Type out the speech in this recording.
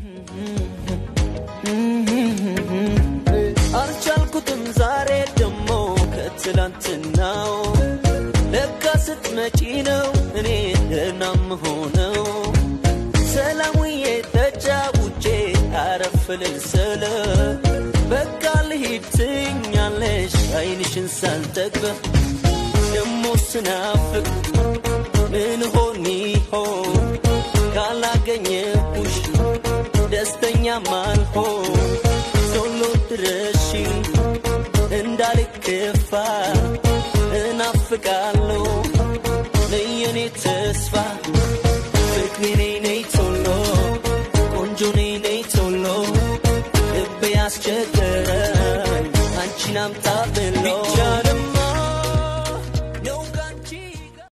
አልቻልኩትም ዛሬ ደሞ ከትላንትናው ለካ ስትመጪ ነው እኔ ደህና ምሆነው ሰላሙዬ ተጫውቼ አረፍልን ስለ በቃ ልሂድ ትኛለሽ አይንሽን ሳልጠግበ ደሞ ስናፍቅ ምን ሆን ይሆን ካላገኘሁሽ ደስተኛ ማልሆን ቶሎ ድረሺ እንዳልከፋ እናፍቃለሁ ለየኔ ተስፋ